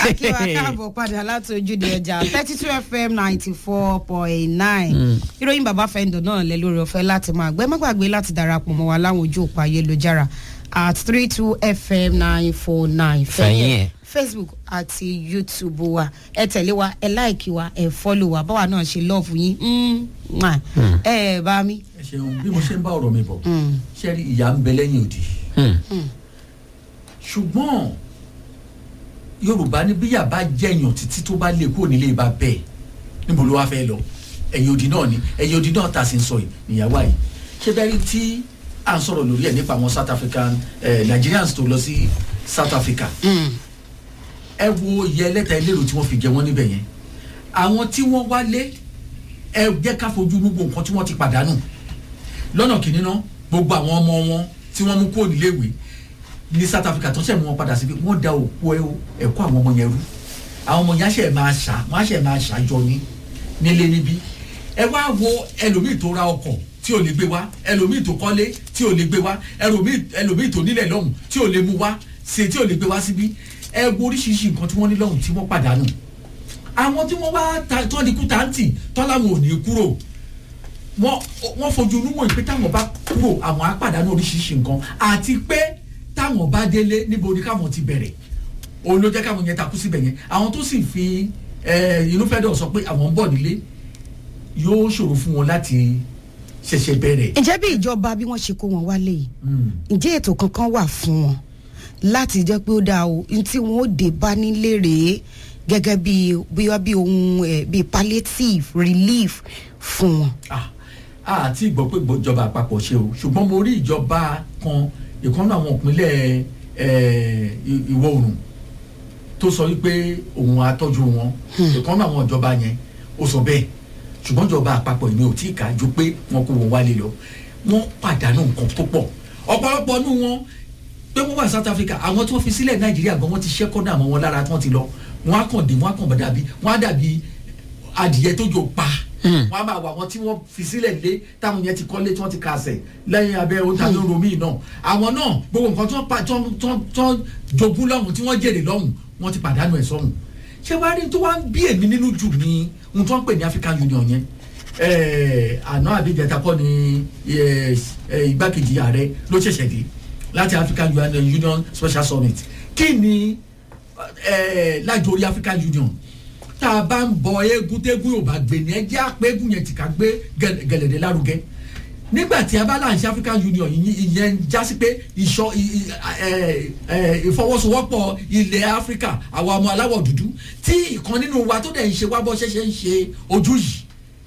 akíwa káàbọ̀ padà láti ojúde ọjà thirty two fm ninety four point nine ìròyìn bàbá fẹ́ndọ̀ náà lẹ lórí ọ̀fẹ́ láti máa gbẹ́ má gbàgbé láti darapọ̀ mọ́ wa láwọn ojú òpó ayélujára at three two fm nine four nine Fẹ̀yìn ẹ̀. facebook àti youtube wa ẹ tẹ̀lé wa ẹ láìkí wa ẹ fọ́lù wa báwa náà ṣe lọ́ọ̀fù yín Mm, mwah. ẹ ẹ bá mi. ẹ ṣeun bí mo ṣe ń bá ọ̀rọ̀ mi bọ̀ ṣe rí ìyá ń bẹ lẹ́yìn òdì ṣùgbọ́n yorùbá ní bíyà bá jẹ̀yàn títí tó bá lè kúrò nílé ibà bẹ́ẹ̀ níbo ló wá fẹ́ lọ ẹ̀yìn òdì náà ni ẹ̀yìn òdì náà ta sí ń sọ yìí níyàwó yìí ṣé bẹ́ẹ̀ rí tí à ń sọ̀rọ̀ lórí ẹ̀ nípa àwọn south african eh, nigerians tó lọ sí south africa ẹ wo iye ẹlẹ́ta ẹlẹ́rọ tí wọ́n fi jẹ wọ́n níbẹ̀ yẹn àwọn tí wọ́n wálé ẹ jẹ́ ká fojú gbogbo nǹkan tí wọ́n ti pàdánù lọ́nà kìíní náà gbogbo àwọn ọmọ wọn tí wọ́n mú kúrò níléèwé ní south africa tó ṣẹ̀ mú wọn padà síbi wọ́n da òkú ẹ- ẹ̀kọ́ àwọn ọmọ yẹn rú àwọn ọmọ yẹn á ṣẹ̀ máa ṣá wọ́n á ṣẹ̀ máa ṣàjọ ní nílé níbí ẹ wá wo ẹlòmíì tó ra ọkọ̀ tí ò lè gbé wá ẹlòmíì tó kọ́lé tí ò lè gbé wá ẹlòmíì ẹlòmíì tó nílẹ̀ lọ́hùn tí ò lè mú wá ṣe tí ò lè gbé wá síbí ẹ wo oríṣiríṣi nǹkan tí wọ́n ní lọ́hùn tí wọ́n pàdánù àwọn tí wọ́n wá ta tọ́ di kú táǹtì tọ́ láwọn ò ní kúrò wọ́n wọ́n fojú inú wọ̀nyí pé táwọn bá kúrò àwọn á pàdánù oríṣiríṣi nǹkan àti pé táwọn bá délé níbo ni káwọn ti bẹ̀rẹ̀ òun ló jẹ́ káwọn yẹn takú síbẹ̀ yẹn àwọn tó sì fi eh, inú fẹ́ dọ̀ sọ pé àwọn ń bọ̀ nílé yóò ṣòro fún wọn láti ṣẹ̀ṣẹ̀ bẹ̀rẹ̀. ǹjẹ́ bí ìjọba bí wọ́n ṣe kó wọn wálé yìí Mm. ǹjẹ́ ètò kankan wà fún wọn láti jẹ́ pé ó dáa o n tí wọ́n ó dé bá nílé rèé gẹ́gẹ́ bí bóyá bí ohun ẹ̀ bí palliative relief fún wọn. Ah, a ti gbọ́ pé ìjọba àpapọ̀ ṣe o ṣùgbọ́n mo rí ìjọba kan ìkànnì àwọn ìpínlẹ̀ eh, i- ìwọ̀ oòrùn tó sọ wípé òun àtọ́jú wọn ìkànnì àwọn ìjọba yẹn ó sọ bẹ́ẹ̀ ṣùgbọ́n ìjọba àpapọ̀ ìní ò tí ì ká ju pé wọn kó wọn wálé lọ wọ́n pàdánù nǹkan tó pọ̀ ọ̀pọ̀lọpọ̀ nù wọn pé wọ́n wà ní south africa àwọn tí wọ́n fi sílẹ̀ nàìjíríà gan wọ́n ti ṣẹ́kọ́ náà mọ́ wọn lára tí wọ́n ti lọ wọ́n á kàn dé wọ́n á kàn bá dàbí wọ́n á dàbí adìyẹ tó jò pa wọ́n á máa wà wọ́n tí wọ́n fi sílẹ̀ lé táwọn yẹn ti kọ́lé tí wọ́n ti kàṣẹ̀ lẹ́yìn abẹ́ ohun tàbí romi náà àwọn náà gbogbo nǹkan tí wọ́n pa tí wọ́n tí wọ́n tí wọ́n jogún lọ́hùn tí wọ́n jèrè lọ́hùn wọ́n ti pàdánù ẹ̀ sọ́hùn ṣé wàá rí tó wá ń bí èmi nínú jù ní ohun tí wọ́n ń pè ní african union yẹn Eh, àná àbíjẹta kọ́ ni eh, eh, igbákejì ààrẹ ló ṣẹ̀ṣẹ̀ dé láti african union, union special summit kí ni eh, lájọ orí african union tá a bá ń bọ eégún tégún yóò bá gbé ní ẹjẹ́ àpéégún yẹn ti ká gbé gẹ̀l- gẹ̀lẹ̀dẹ̀ lárugẹ nígbà tí a bá là ń ṣe african union ìyẹn- ìyẹn já sí pé ìṣọ ì- ì- ẹ- ẹ, ìfọwọ́sowọ́pọ̀ ilẹ̀ áfíríkà àwọn ọmọ aláwọ̀ dúdú tí ìkan nínú wa tó dẹ̀ ń ṣe wá bọ́ ṣẹ̀ṣẹ̀ ń ṣe ojú yìí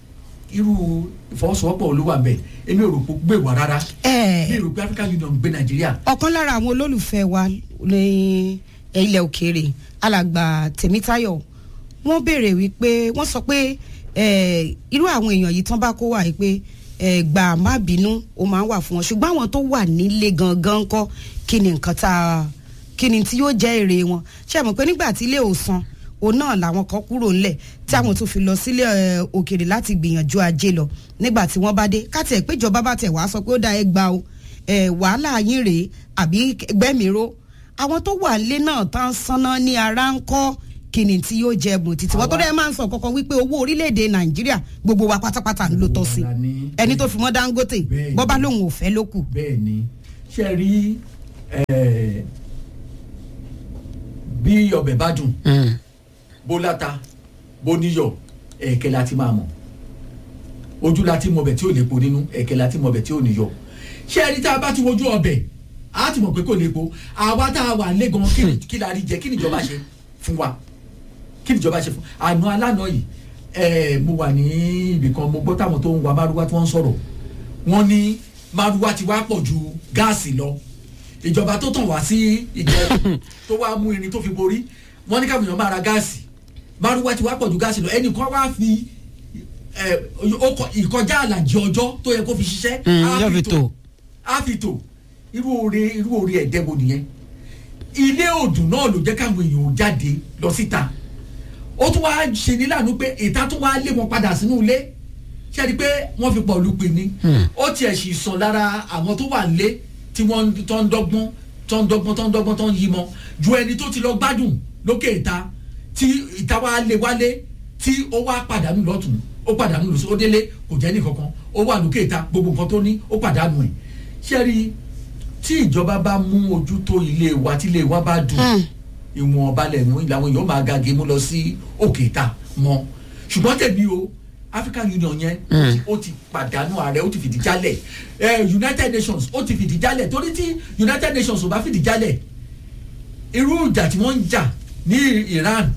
irú ìfọwọ́sowọ́pọ̀ olúwa bẹ̀ èmi ò rò pé ó gbé wá rárá Ẹ. mi ò rò pé african union gbé nàìjíríà ọ̀kan lára àwọn olólùfẹ́ wa ní ilẹ̀ òkèèrè alàgbà tèmítáyọ̀ wọ́n béèrè wípé wọ́n sọ pé eh, irú àwọn èèyàn yìí tán bá kó wà yìí pé eh, gbà má bínú ó máa ń wà fún wọn ṣùgbọ́n àwọn tó wà nílé gangan ńkọ́ kí ni nǹkan tá a kí ni tí yóò jẹ́ èrè wọn ṣé ẹ mọ̀ pé nígbà tí ilé ò san òun náà làwọn kan kúrò ńlẹ̀ tí àwọn tó fi lọ sílé eh, òkèèrè láti gbìyànjú ajé lọ nígbà tí wọ́n bá dé káàtì ẹ̀ péjọba bá tẹ̀ wá sọ pé ó dá ẹ gbà o ẹ wàhálà yín rèé àbí gbẹ́mìíró àwọn tó wà lé náà tá ń sanná ní ara ń kọ́ kíni tí yóò jẹ ẹbùn títí wọn tó dẹ́ máa ń sọ kọ́kọ́ wípé owó orílẹ̀-èdè nàìjíríà gbogbo wa pátápátá ló tọ́ sí Gbogbo wa la ní. ẹni tó fi mọ́ dangote Bẹ́ẹ̀ni. bọ́bá lòun ò fẹ́ ló kù. bẹ́ẹ̀ ni ṣe rí eh, bí ọbẹ̀ bá dùn bó láta bó níyọ̀ ẹ̀ẹ̀kẹ́ la ti máa mọ̀ ojú la ti mọ ọbẹ̀ tí ò lépo nínú ẹ̀ẹ̀kẹ́ la ti mọ ọbẹ̀ tí ò níyọ̀ ṣé ẹni tá a bá ti wojú ọbẹ̀ a ti mọ̀ pé kò lépo àwa tá a wà lé gan kí ni- kí la rí jẹ kí níjọba ṣe fún wa kí níjọba ṣe fún àná alánà yìí ẹ mo wà ní ibì kan mo gbọ́ táwọn tó ń wa márúwá tí wọ́n ń sọ̀rọ̀ wọ́n ní márúwá ti wá pọ̀ ju gáàsì lọ ìjọba tó tàn wá sí ìjẹ tó wá mú irin tó fi borí wọ́n ní káwọn èèyàn máa ra gáàsì márúwá ti wá pọ̀ ju gáàsì lọ ẹnìkan wá fi ẹ, ọkọ̀- ìkọjá àlàjì ọjọ́ tó yẹ kó fi ṣiṣẹ́ Mm, á yóò fi tò. á fi tò irú oore irú oore ẹ̀dẹ́gbò nìyẹn ilé òdùn náà ló jẹ́ káwọn èèyàn ò jáde lọ síta ó tún wá ṣe ní láàánú pé ìta tún wá lé wọn padà sínú ilé ṣe rí i pé wọ́n fi pọ̀ lùpì ni ó tiẹ̀ sì sàn lára àwọn tó wà nílé tí wọ́n tó ń dọ́gbọ́n tó ń dọ́gbọ́n tó ń dọ́gbọ́n tó ń yí mọ́ ju ẹni tó ti lọ gbádùn lókè ìta tí ìta wa lé wálé tí ó wá pàdánù lọ́tún ó pàdánù lọ́sí ó délé kò jẹ́ ní kankan ó wà lókè ìta gbogbo nǹkan tó ní ó pàdánù ẹ̀ ṣé rí i tí ìjọba bá mú ojú tó ilé wa tí ilé wa bá dùn ìwọ̀n balẹ̀ mú làwọn èèyàn máa ga gé mú lọ sí òkè ìta mọ́ ṣùgbọ́n tẹ̀mí o African Union yẹn ó ti- ó ti pàdánù ààrẹ ó ti fìdí jálẹ̀ eh, United Nations ó ti fìdí jálẹ̀ torí tí United Nations ò bá fìdí jálẹ̀ irú ìjà tí wọ́n ń jà ní Iran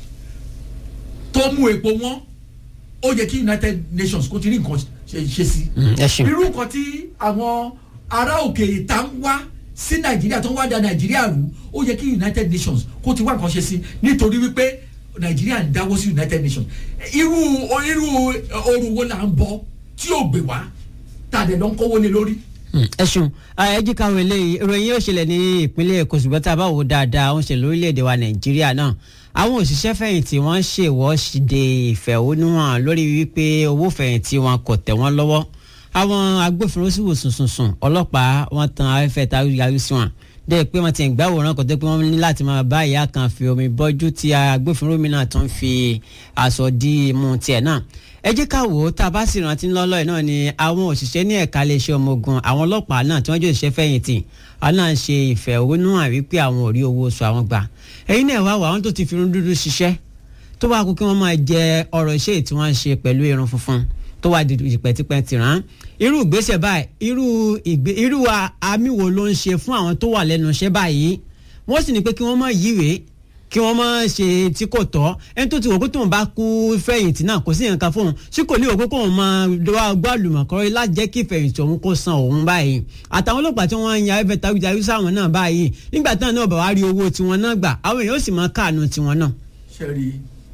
tó mú epo wọn ó yẹ kí United Nations kó ti rí nǹkan ṣe ṣe sí ẹ ṣeun. irú nǹkan tí àwọn ará òkè ìta ń wá sí nàìjíríà tó ń wá da nàìjíríà rú ó yẹ kí united nations kó ti wá nǹkan ṣe sí nítorí wípé nàìjíríà ń dáwọ́ sí united nations irú irú oorun wo là ń bọ tí ò gbé wá tá a dẹ̀ lọ ń kówó lé lórí. ẹ ṣeun ẹ jí káwọn eléyìí ìròyìn yóò ṣẹlẹ̀ ní ìpínlẹ̀ èkó ṣùgbọ́n tá a bá wò ó dáadáa ó ń ṣẹlẹ̀ lórílẹ̀‐èdè wa nàìjíríà náà àwọn òṣìṣẹ́ fẹ̀yìntì wọ́n ṣèwọ́de ìfẹ̀hónúhàn lórí wípé owó fẹ̀yìntì wọn kò tẹ̀ wọ́n lọ́wọ́ àwọn agbófinró sì wò sùnsùnsùn ọlọ́pàá wọn tan afẹ́fẹ́ ta yàrá sí wọn dẹ́ pé wọ́n ti ń gbàwòrán kò tó pé wọ́n ní láti máa bá ìyá kan fi omi bọ́jú tí agbófinró mi náà tún fi aṣọ dí imú tiẹ̀ náà ẹ jẹ́ ká wò ó tá a bá sì rántí lọ́lọ́ yìí náà ni àwọn òṣìṣẹ́ ní ẹ̀ka iléeṣẹ́ ọmọ ogun àwọn ọlọ́pàá náà tí wọ́n jẹ́ òṣìṣẹ́ fẹ̀yìntì àwọn náà ń ṣe ìfẹ̀hónúhàn wípé àwọn ò rí owó oṣù àwọn gbà ẹ̀yin náà wá wà àwọn tó ti fi irun dúdú ṣiṣẹ́ tó bá kú kí wọ́n máa jẹ ọ̀rọ̀ iṣẹ́ tí wọ́n ń ṣe pẹ̀lú irun funfun tó wà dìpẹ́tìpẹ́ ti rán irú ìgbésẹ̀ báyìí irú ìgbé irú àmì wo ló ń ṣe fún àwọn tó wà lẹ́nu iṣẹ́ báyìí wọ́n sì ní pé kí wọ́n má yíwèé kí wọ́n má ṣe tí kò tọ́ ẹni tó ti wò pé tóun bá kú fẹ̀yìntì náà kò sí nǹkan fóun tí kò ní wò pé kóun máa gbọ́ àlùmọ̀kọ́rọ́ láti jẹ́ kí fẹ̀yìntì òun kó san òun báyìí àtàwọn ọlọ́pàá tí wọ́n ń ya ẹ̀fẹ̀ tàwíjàrí sáwọn náà báyìí nígbà táwọn náà bá wá rí owó tiwọn náà gbà àwọn èèyàn ó sì máa káàánú tiwọn náà. ṣe rí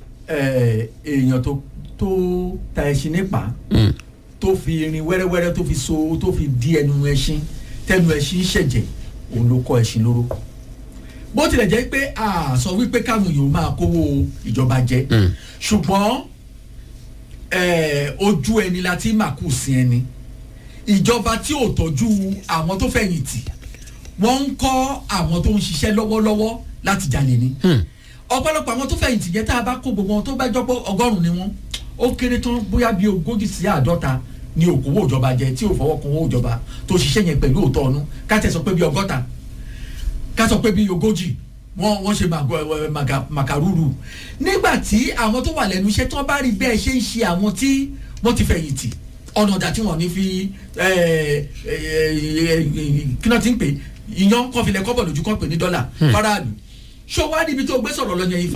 èèyàn tó tó ta ẹṣin nípa tó fi irin wẹ́rẹ́wẹ́rẹ́ tó fi so tó fi di ẹnu ẹṣin tẹnu ẹṣin ṣẹ̀jẹ̀ òun ló kọ́ ẹṣin lóró bó tilẹ̀ jẹ́ pé a sọ wípé káwọn èèyàn máa kówó ìjọba jẹ ṣùgbọ́n ojú ẹni la ti máa kù sí ẹni ìjọba tí ò tọ́jú àwọn tó fẹ̀yìntì wọ́n ń kọ́ àwọn tó ń ṣiṣẹ́ lọ́wọ́lọ́wọ́ láti jalè ni ọ̀pọ̀lọpọ̀ àwọn tó fẹ̀yìntì yẹn tá a bá kó gbogbo wọn tó bá jọ́pọ̀ ọgọ́rùn-ún ni wọ́n ó kéré tán bóyá bíi ogójì sí àádọ́ta ni òkòwò ìjọba jẹ tí ò fọwọ́ kan owó ìjọba tó ṣiṣẹ́ yẹn pẹ̀lú òótọ́ ọ̀nù ká tẹ̀ sọ pé bíi ọgọ́ta ká sọ pé bíi ogójì wọ́n wọ́n ṣe màkàrúrù nígbà tí àwọn tó wà lẹ́nu iṣẹ́ tí wọ́n bá rí bẹ́ẹ̀ ṣe ń ṣe àwọn tí wọ́n ti fẹ̀yìntì ọ̀nà ọ̀dà tí wọ́n ní fi kí náà ti ń pè iyán kọfilẹ̀ kọ́bọ̀ lójú kan pè ní dọ́là faraàlú ṣó wá níbi tó gbé sọ̀rọ̀ lọ́yàn ifá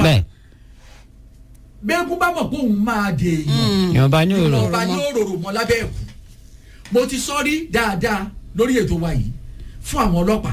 bẹ́ẹ̀kú bá mọ̀ pé òun máa dè èèyàn ìwọ̀nba ní òrò ìwọ̀nba ní òróró mọ́ lábẹ́ ẹ̀kú mo ti sọ rí dáadáa lórí ètò wa yìí fún àwọn ọlọ́pàá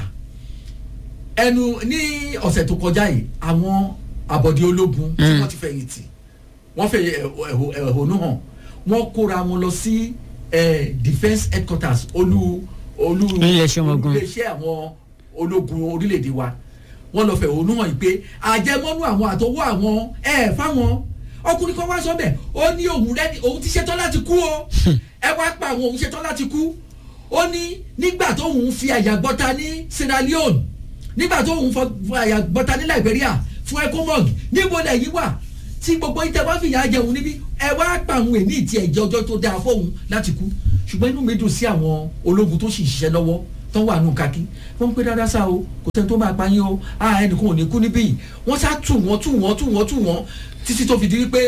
ẹnu ní ọ̀sẹ̀ tó kọjá yìí àwọn àbọ̀dé ológun tí wọ́n ti fẹ̀yìntì wọ́n fẹ̀ ẹ̀hónú hàn wọ́n kóra wọn lọ sí defence headquarters olú olú Iléeṣẹ́ ọmọ ogun. iléeṣẹ́ àwọn ológun orílẹ̀-èdè wa wọ́n lọ fẹ̀hónú hàn yìí pé àjẹmọ́nú àwọn àtọwọ́ àwọn ẹ̀ fáwọn ọkùnrin kan wá sọ bẹ́ẹ̀ ó ní òun rẹ́ni òun ti ṣetán láti kú o ẹ wá pa àwọn òun ṣetán láti kú ó ní nígbà tóun fi àyà gbọ́ta ní Sierra Leone nígbà tóun fọ àyà gbọ́ta ní Liberia fún ecomog níbo lẹ́yìn wà tí gbogbo yìí tẹ wá fìyà jẹun níbí ẹ wá pa àwọn èmi ìtì ẹ̀jẹ̀ ọjọ́ tó dáa fóun láti kú ṣùgbọ́n inú mi dùn sí àwọn ológun tó sì ń ṣiṣẹ́ lọ́wọ́ tó wà nù kakí wọ́n ń pè dáadáa sá o kò sẹ́ni tó máa pa yín o a ẹnìkan ò ní kú níbí wọ́n sá tù wọ́n tù wọ́n tù wọ́n tù wọ́n títí tó fi di wípé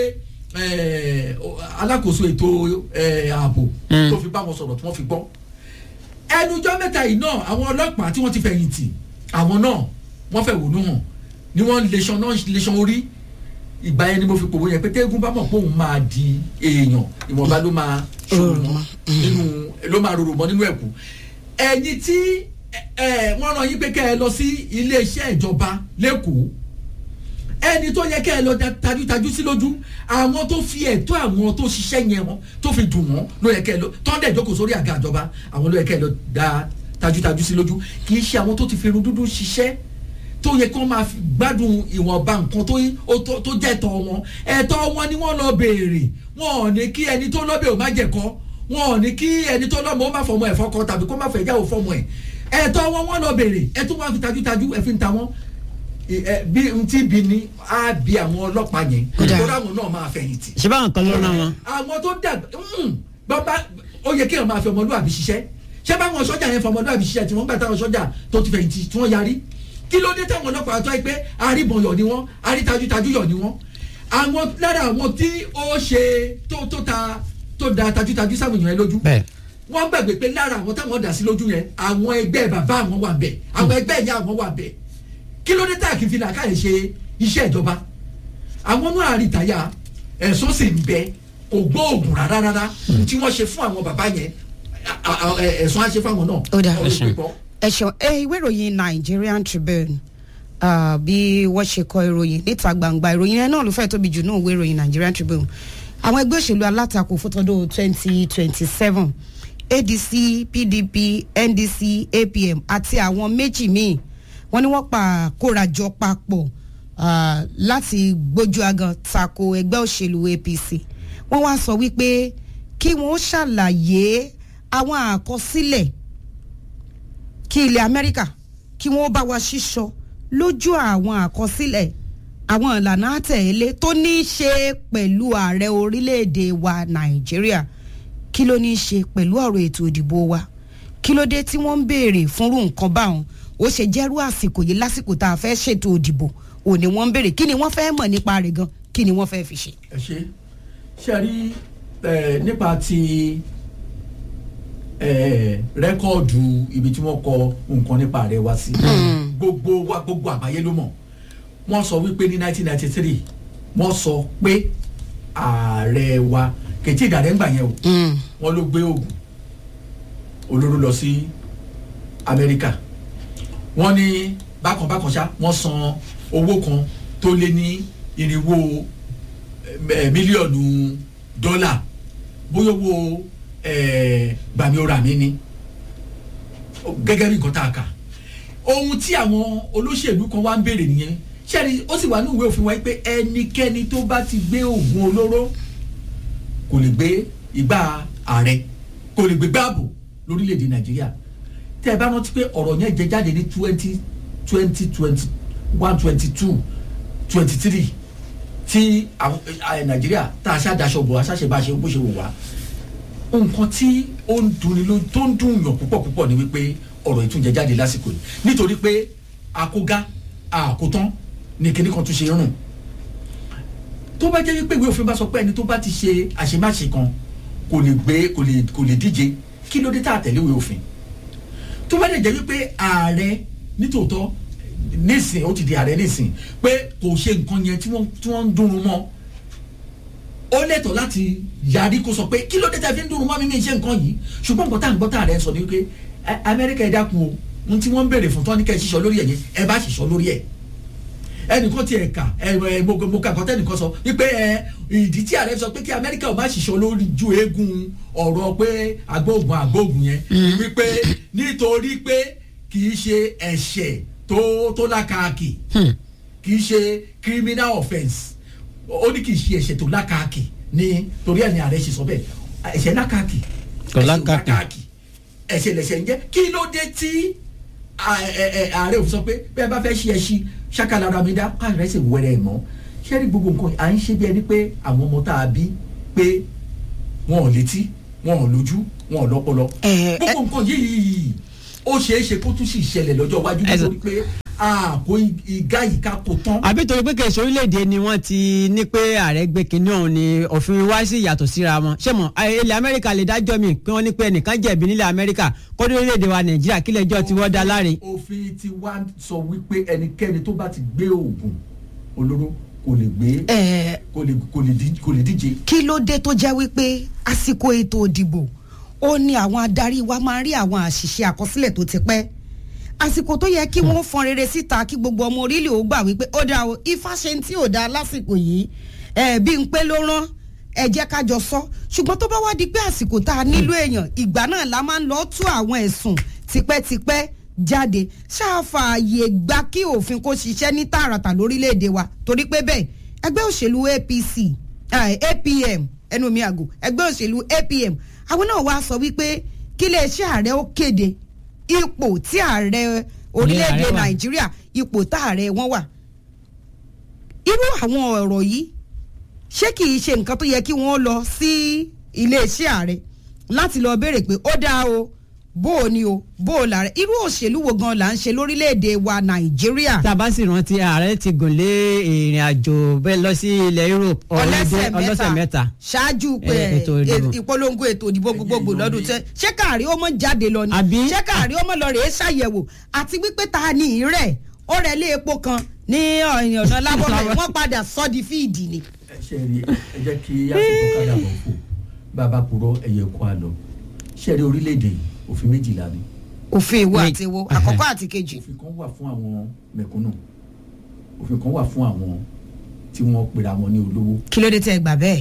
alákòóso ètò ààbò tó fi bá wọn sọ̀rọ̀ tí wọ́n fi gbọ́ ẹnujọ́ mẹ́ta yìí náà àwọn ọlọ́pàá tí wọ́n ti fẹ̀yìntì àwọn náà wọ́n fẹ̀ wònú hàn ni wọ́n leṣan náà leṣan orí ìgbà yẹn ni mo fi pòwó yẹn pé tẹ́gùn bá mọ̀ pé òun máa di èèyàn ìwọ̀nba ló máa ṣòro mọ́ nínú ló máa rorò mọ́ nínú ẹ̀kú ẹ̀yin tí wọ́n rán yín pé kẹ́ ẹ lọ sí iléeṣẹ́ ìjọba lẹ́kọ̀ọ́ ẹni tó yẹ kẹ́ ẹ lọ tajútajú sí lójú àwọn tó fi ẹ̀tọ́ àwọn tó ṣiṣẹ́ yẹn wọn tó fi dùn wọ́n ló yẹ kẹ́ ẹ lọ tọ́ndẹ̀ jókòó sórí àga ìjọba àwọn ló yẹ kẹ́ ẹ lọ da tajútajú sí lójú kì í ṣe àwọn tó ti fi irun dúdú ṣiṣẹ́ tó yẹ kí wọ́n máa gbádùn ìwọ̀nba nǹkan tó jẹ́ ẹ̀tọ́ wọn ẹ̀tọ́ wọn ni wọ́n lọ béèrè wọn ò ní kí ẹni tó lọ́bẹ̀ ò má jẹ̀kọ́ wọn ò ní kí ẹni tó lọ́mọ ó má fọmọ ẹ̀ fọkọ tàbí kó má fẹ́ jáwó fọmọ ẹ̀ ẹ̀tọ́ wọn wọn lọ béèrè ẹ tún wá fi tajútajú ẹ fi ń ta wọn ì- ẹ, bí n tí bi ni á bi àwọn ọlọ́pàá yẹn Kódà. tó dáwọn náà máa fẹ̀yìntì ṣé báwọn kan ló rán wọn. àwọn tó dàgbà bàbá ó yẹ kéèyàn máa fi ọmọlúwàbí ṣiṣẹ́ ṣé báwọn sọ́jà yẹn fi ọmọlúwàbí ṣiṣẹ́ tí wọ́n gbà táwọn sọ́jà tó ti fẹ̀yìntì tí wọ́n yarí kí ló dé táwọn ọlọ́pàá tó yẹ pé àríbọn yọ̀ ni wọ́n àrítajútajú yọ̀ ni wọ́n àwọn lára àwọn tí ó ṣe tó tó ta tó da tajútajú sáwọn èèyàn yẹn lójú bẹ́ẹ̀ wọ́n gbàgbé pé lára àwọn táwọn dà sí lójú yẹn àwọn ẹgbẹ́ bàbá àwọn wà bẹ̀ àwọn ẹgbẹ́ ìyá àwọn wà bẹ̀ kí ló dé tá a kì í fi làákàyè ṣe iṣẹ́ ìjọba àwọn náà àrìtàyà ẹ̀sùn sì ń bẹ kò gbóògùn rárá rárá tí wọ́n ṣe fún àwọn bàbá yẹn a- a- a- ẹ- ẹ̀sùn á ṣe fún àwọn náà. Ó dáa. Ọ̀rọ̀ ìpè gbọ́. ẹ̀sùn ẹ ìwé ìròyìn Nigerian Tribune ah, bí wọ́n ṣe kọ ìròyìn níta gbangba ìròyìn yẹn náà ló fẹ́ tóbi jù náà ìwé ìròyìn Nigerian Tribune àwọn ẹgbẹ́ òṣèlú alátakò fótọ́dọ̀ twenty twenty seven ADC PDP NDC APM àti àwọn méjì míì wọ́n ní wọ́n pa kórajọ papọ̀ ah, láti gbójú agan tako ẹgbẹ́ òṣèlú APC wọ́n wá sọ wípé kí wọ́n ṣàlàyé àwọn àkọsílẹ̀ kí ilẹ̀ amẹ́ríkà kí wọ́n bá wa ṣíṣọ lójú àwọn àkọsílẹ̀ àwọn ìlànà àtẹ̀lé tó ní í ṣe pẹ̀lú ààrẹ orílẹ̀-èdè wa nàìjíríà kí ló ní í ṣe pẹ̀lú ọ̀rọ̀ ètò ìdìbò wa kí ló dé tí wọ́n ń béèrè fúnrú nǹkan báwọn ó ṣe jẹ́rú àsìkò yìí lásìkò tá a fẹ́ ṣètò ìdìbò òní wọ́n ń béèrè kí ni wọ́n fẹ́ mọ̀ nípa rẹ̀ gan kí ni wọ́n fẹ́ fi ṣe. ẹ ṣe ṣe rí ẹ nípa ti ẹ rẹ́kọ̀dù ibi tí wọ́n kọ nǹkan nípa rẹ̀ wá sí gbogbo wa gbogbo àgbáyé ló mọ̀ wọ́n sọ wípé ní 1993 wọ́n sọ pé ààrẹ wa kètí ìdàrẹ́ ń gbà yẹn o wọ́n ló gbé oògùn olóró lọ sí amẹ́ríkà wọ́n ní bákan bákan ṣá wọ́n san owó kan tó lé ní irinwó ẹ, mílíọ̀nù dọ́là bóyá owó ẹ, gbàmí ọ̀rà mi ni gẹ́gẹ́ bí nǹkan tá a kà ohun tí àwọn olóṣèlú kan wá ń béèrè nìyẹn ṣẹ́ni ó sì wà ní ìwé òfin wa pé ẹnikẹ́ni tó bá ti gbé oògùn olóró kò lè gbé igbá ààrẹ kò lè gbé gbáàbò lórílẹ̀‐èdè nàìjíríà tẹ́ ẹ bá rántí pé ọ̀rọ̀ yẹn jẹ jáde ní twenty twenty twenty one twenty two twenty three tí àwọn ẹ, nàìjíríà tá a ṣàdaṣọ bò aṣáṣe bá ṣe bó ṣe wò wá nǹkan tí ó ń dunni ló tó ń dùn yàn púpọ̀ púpọ̀ ni wípé ọ̀rọ̀ ìtúnjẹ jáde lásìkò yìí nítorí pé àkógá àkótán ni kinní kan tún ṣe rùn tó bá jẹ́ wípé ìwé òfin bá sọ pé ẹni tó bá ti ṣe àṣemáṣe kan kò lè gbé kò lè kò lè díje kí ló dé tá a tẹ̀lé ìwé òfin tó bá dẹ̀ jẹ́ wípé ààrẹ nítòótọ́ nísìn ó ti di ààrẹ nísìn pé kò ṣe nǹkan yẹn tí wọ́n tí wọ́n ń dùnrún mọ́ ó lẹ́tọ̀ọ́ láti yarí kó sọ pé kí ló dé tẹ́ fi ń dùnrún mọ́ mi ní iṣẹ́ nǹkan yìí ṣùgbọ́n nǹkan tá à ń gbọ́ tá ààrẹ sọ ni wípé ẹ- amẹ́ríkà ẹ dákun o ohun tí wọ́n ń béèrè fún tán ní kẹ́ ẹ ṣiṣọ́ lórí ẹ̀ yẹn ẹ bá ṣiṣọ́ lórí ẹ̀ ẹnìkan tiẹ̀ kà ẹ ẹ mo mo kà kọ́tẹ́ nìkan sọ wípé ẹ ìdí tí ààrẹ sọ pé kí amẹ́ríkà ò má ṣiṣọ́ lórí ju eégún ọ̀rọ̀ pé agbóògùn agbóògùn yẹn wípé nítorí pé kì í ṣe ẹ̀ṣẹ̀ tó tó lákàkì kì í ṣe criminal offence ó ní kì í ṣe ẹ̀ṣẹ̀ tó lákàkì ní torí ẹ̀ ní ààrẹ ṣe sọ bẹ́ẹ̀ ẹ̀ṣẹ̀ lákàkì Kò ẹ̀ṣẹ̀ lákàkì. ẹ̀ṣẹ̀ lẹ̀ṣẹ̀ ń jẹ́ kí ló dé tí à- ẹ- ẹ- ààrẹ òfin sọ pé bẹ́ẹ̀ bá fẹ́ ṣe ẹṣin ṣàkàlára mi dá káàrẹ̀ ṣe wẹ̀rẹ̀ ẹ̀ mọ́ ṣé rí gbogbo nǹkan à ń ṣe bí ẹni pé àwọn ọmọ tá a bí pé wọn ò létí wọn ò lójú wọn ò lọ́pọlọ Ẹ- ẹ- gbogbo nǹkan yìí ó ṣeé ṣe kó tún sì ṣẹlẹ̀ lọ́jọ́ iwájú Ẹ sọ- nítorí pé àkó igá yìí ká kó tán. àbí torí pé kèsì orílẹ̀-èdè ni wọ́n ti ní pé ààrẹ gbé kinní ọ̀hún ni òfin wá sí ìyàtọ̀ síra wọn ṣé mọ̀ ẹ, ilẹ̀ amẹ́ríkà lè dájọ́ mi pé wọ́n ní pé ẹnìkan jẹ̀bi nílẹ̀ amẹ́ríkà kọ́dé orílẹ̀-èdè wa nàìjíríà kílẹ̀ ẹjọ́ tí wọ́n dá láre. òfin ti wá sọ wípé ẹnikẹ́ni tó bá ti gbé oògùn olóró kò lè gbé ẹ kò lè kò lè dí- kò lè díje. kí ló dé tó jẹ́ wípé àsìkò ètò ìdìbò ó ní àwọn adarí wa máa ń rí àwọn àṣìṣe àkọsílẹ̀ tó ti pẹ́ àsìkò tó yẹ kí wọ́n fọn rere síta kí gbogbo ọmọ orílẹ̀ ò gbà wípé ó dáa o ifá ṣe ń tí ò dáa lásìkò yìí ẹ bí n pé ló rán ẹ jẹ́ ká jọ sọ ṣùgbọ́n tó bá wá di pé àsìkò tá a nílò èèyàn ìgbà náà la máa ń lọ tú àwọn ẹ̀sùn tipẹ́tipẹ́ jáde ṣáàfààyè gba kí òfin kó ṣiṣẹ́ ní tààràtà lórílẹ̀‐èdè wa torí pé bẹ́ẹ̀ ẹgbẹ́ òṣèlú APC eh, APM ẹnu mi àgò ẹgbẹ́ òṣèlú APM àwọn náà wá sọ wípé kí iléeṣẹ́ ààrẹ ó kéde ipò tí ààrẹ orílẹ̀‐èdè ààrẹ wà. Nàìjíríà ipò tá ààrẹ wọn wà irú àwọn ọ̀rọ̀ yìí ṣé kì í ṣe nǹkan tó yẹ kí wọ́n lọ sí iléeṣẹ́ ààrẹ láti lọ béèrè pé ó dáa o bó o ní o bó o là rẹ irú òṣèlú wo gan là ń ṣe lórílẹ̀‐èdè wa nàìjíríà tá a bá sì rántí ààrẹ ti gùn lé ìrìn àjò bẹ́ẹ̀ lọ sí ilẹ̀ Europe ọlọ́sẹ̀ ọlọ́sẹ̀ mẹ́ta ṣáájú pé Eh, ètò ìdìbò. eh, ìpolongo ètò ìdìbò gbogbogbò lọ́dún tẹ́ ṣé káàrí ó mọ̀ jáde lọ ni Àbí? ṣé káàrí ó mọ̀ lọ rèé ṣàyẹ̀wò àti wípé ta ni ìrẹ̀ ó rẹ̀ lé epo kan ní ọ̀yìn ọ̀nà lábọ́bẹ̀ wọ́n padà sọ́ di fíìdì ni. ẹ ṣe rí ẹ jẹ́ kí àsìkò kádà bọ̀ fò bàbá kúrò ẹ̀yẹ kó a lọ ṣe rí orílẹ̀-èdè yìí òfin méjìlá ni òfin ìwo Ní- àti ìwo àkọ́kọ́ àti kejì. òfin kan wà fún àwọn mẹ̀kúnnù òfin kan wà fún àwọn tí wọ́n pera wọn ní olówó kí ló dé tẹ́ ẹ gbà bẹ́ẹ̀.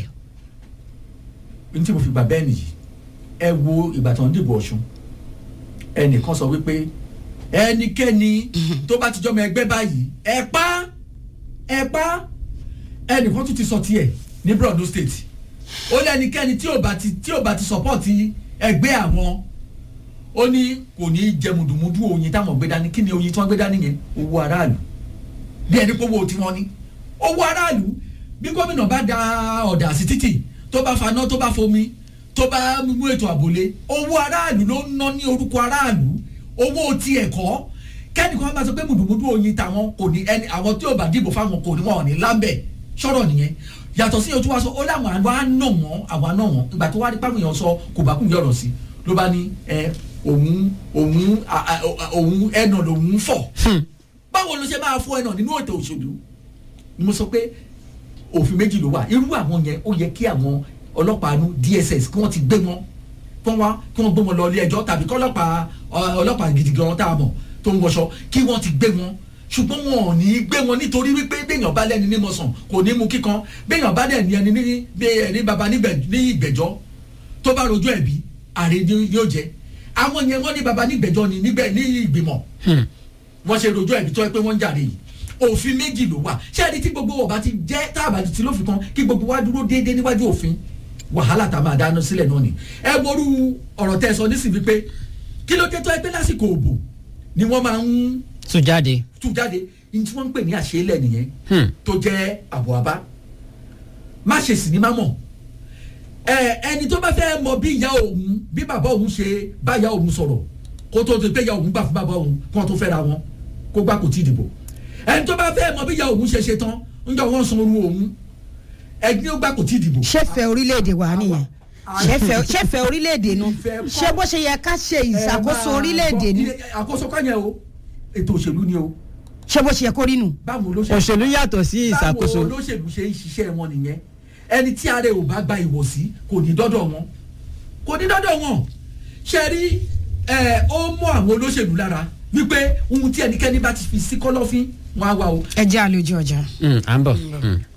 ní tí mo fi gbà bẹ́ẹ̀ nìyí ẹ wo ìgbà tó ń dìbò ọ̀ṣun ẹnìkan sọ wípé ẹnikẹ́ni tó bá ti jọmọ ẹgbẹ́ báyìí ẹ pa ẹ pa ẹnìkan tún ti sọ tiẹ̀ ní Borno state ó lẹ́nikẹ́ni tí ò bá ti tí ò bá ti sọ́pọ́ọ̀tì ẹgbẹ́ àwọn ó ní kò ní í jẹ mùdùmùdù oyin táwọn gbé dání kí ni oyin tí wọ́n gbé dání yẹn owó aráàlú bí ẹni pé owó tí wọ́n ní owó aráàlú bí gómìnà bá da ọ̀dà sí títì tó bá faná tó bá fomi tó bá mú ètò àbòlé owó aráàlú ló ń ná ní orúkọ aráàlú owó ti ẹ̀kọ́ kẹ́nìkan bá sọ pé mùdùmùdù oyin tàwọn kò ní ẹni àwọn tí ò bá dìbò fáwọn kò ní wọn ò ní lábẹ́ sọ̀rọ̀ nìyẹn yàtọ̀ sí ojú wa sọ ó láwọn àgbà á nà wọ́n àwọn àna wọ́n ìgbà tó wá rí pàmò yẹn sọ kò bá kún yọ̀rọ̀ sí ló bá ní ẹ òun òun à- à- òun ẹnà lòun fọ̀ báwo ló ṣe máa fọ ẹnà nínú ètò òṣèlú ni mo sọ pé òfin méjì ló wà irú àwọn yẹn ó yẹ kí àwọn ọlọ́pàá nu DSS kí wọ́n ti gbé wọn kí wọ́n wá kí wọ́n gbé wọn lọ ilé ẹjọ́ tàbí kí ọlọ́pàá ọ- ọlọ́pàá gidi gan tá a mọ̀ tó ń wọṣọ kí wọ́n ti gbé wọn ṣùgbọ́n wọn ò ní í gbé wọn nítorí wípé béèyàn bá lẹ́ni ní mọ̀sán kò ní mú kíkan béèyàn bá dẹ̀ ní ẹni ní bí ẹni baba níbẹ̀- ní ìgbẹ́jọ́ tó bá rojú ẹ̀bí ààrẹ ni yóò jẹ́ àwọn yẹn wọ́n ní baba nígbẹ́jọ́ ni nígbẹ́ ní ìgbìmọ̀ wọ́n ṣe rojú ẹ̀bí tó yẹ pé wọ́n ń jàre yìí òfin méjì ló wà ṣé ẹni tí gbogbo ọba ti jẹ́ tá a bá ti lófin kan kí gbogbo wa dúró déédéé níwájú òfin wàhálà tá a máa dáná sílẹ̀ náà ni ẹ morú ọ̀rọ̀ tẹ́ ẹ sọ nísìnyí pé kí ló dé tó ẹ pé lásìkò òbò ni wọ́n máa ń tún jáde. tú jáde ní tí wọ́n ń pè ní àṣeélẹ̀ nìyẹn Hmm. tó jẹ́ àbọ̀ àbá má ṣe sì ní má mọ̀ ẹ ẹni tó bá fẹ́ mọ bí ìyá òun bí bàbá òun ṣe bá ìyá òun sọ̀rọ̀ kó tó ti pé ìyá òun gbà fún bàbá òun kó tó fẹ́ra wọn kó gbà kó tí ì dìbò ẹni tó bá fẹ́ mọ bí ìyá òun ṣe ṣe tán ń jọ wọ́n san oru òun ẹni ó gbà kó tí ì dìbò. ṣẹ́fẹ̀ orílẹ̀-èdè wa nìyẹn ṣẹ́fẹ̀ ṣẹ́fẹ̀ orílẹ̀-èdè nu Ìfẹ́ kọ́. ṣé bó ṣe yẹ ká ṣe ìṣàkóso Ẹ máa orílẹ̀-èdè gbọ́, ni ilé- àkóso kọ́ yẹn o ètò òṣèlú ni o ṣé bó ṣe yẹ kó rí nu. báwo ló ṣe òṣèlú yàtọ̀ sí ìṣàkóso. báwo olóṣèlú ṣe ń ṣiṣẹ́ wọn nìyẹn ẹni tí ààrẹ ò bá gba ìwọ̀sí kò ní dọ́dọ̀ wọn kò ní dọ́dọ̀ wọn ṣe rí ẹ ó mọ àwọn olóṣèlú lára wípé ohun tí ẹnikẹ́ni bá ti fi sí kọ́lọ́fín wọn á wá o ẹ jẹ́ àlejò ọjà. Mm, à ń bọ̀. Mm.